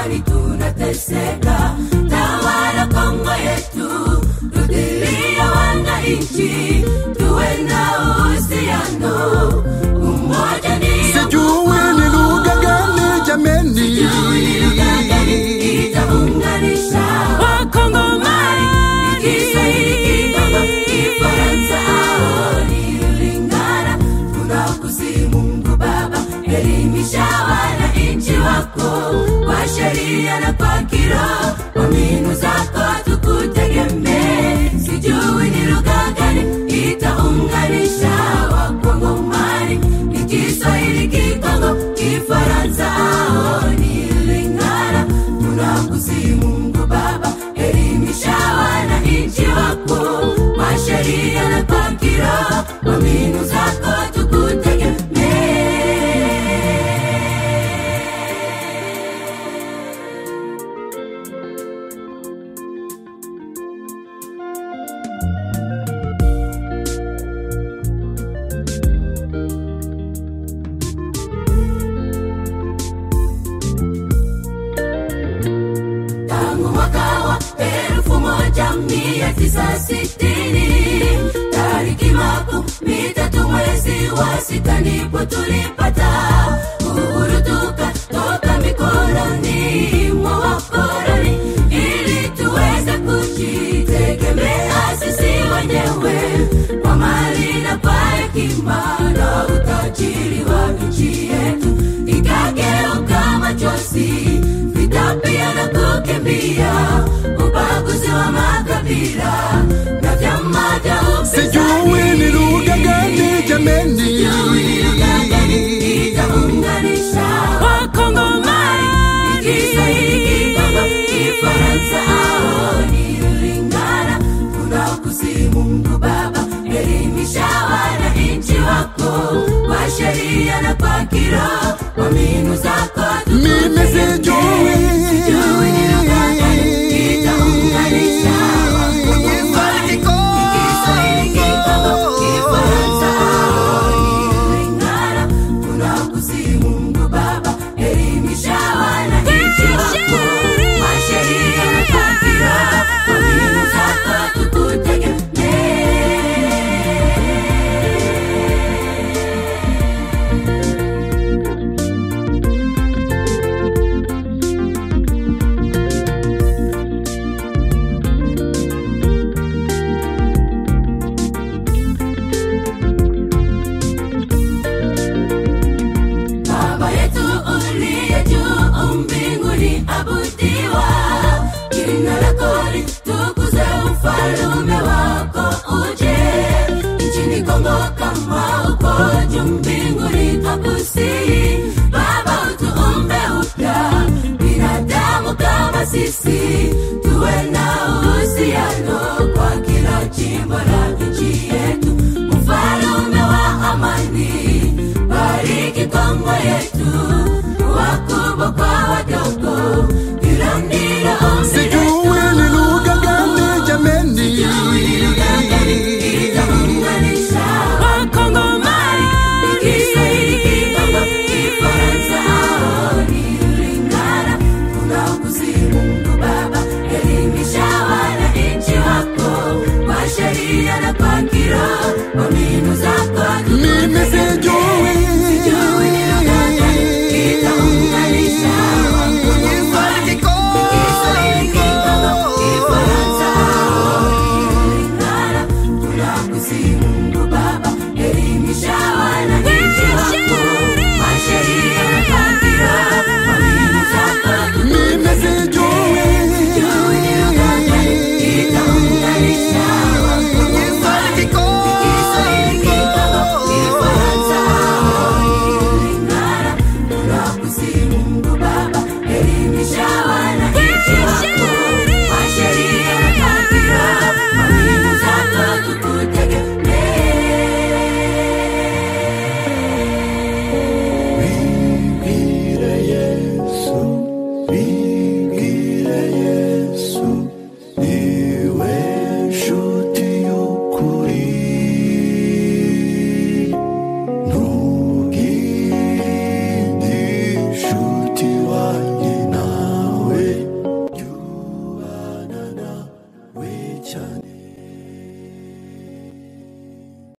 kwani tunateseka. Tawala Kongo yetu, rudilia wananchi, tuwe na uhusiano, umoja ni sijui ni lugha gani jameni itaunganisha Wakongomani, Kiswahili, Kikongo, Kifaransa au Lingala. Tunakusihi Mungu Baba, elimisha wananchi wako kwa sheria na kwa kiroho, kwa mbinu zako tukutegemee. Sijui ni lugha gani itaunganisha Wakongomani, ni Kiswahili, Kikongo, Kifaransa au ni Lingala. Tunakusihi Mungu Baba, elimisha wananchi wako kwa sheria na kwa kiroho, kwa mbinu zako tukutegemee. tangu mwaka wa elfu moja mia tisa sitini tariki makumi tatu mwezi wa sita ndipo tulipata uhuru tukatoka mikononi mwa wakoloni ili tuweze kujitegemea sisi wenyewe kwa mali na kwa hekima na utajiri wa nchi yetu ikageuka machozi vita pia na kukimbia ubaguzi wa makabila na vyama vya sijui ni lugha gani jameni itaunganisha Wakongomani, Kiswahili, Kikongo, Kifaransa au ni Lingala. Tunakusihi Mungu Baba, elimisha wananchi wako kwa sheria na kwa kiroho, kwa mbinu zako mimi sijui Sijui ni lugha gani itaunganisha Wakongomani, Kiswahili, Kikongo, Kifaransa au ni Lingala. Tunakusihi Mungu Baba, elimisha wananchi wako kwa sheria na kwa kiroho, kwa mbinu zako tukutegemee. Baba yetu uliye juu mbinguni, abudiwa jina lako litukuzwe, ufalme wako uje nchini Kongo kama uko juu mbinguni. Twakusihi Baba, utuumbe upya binadamu kama sisi,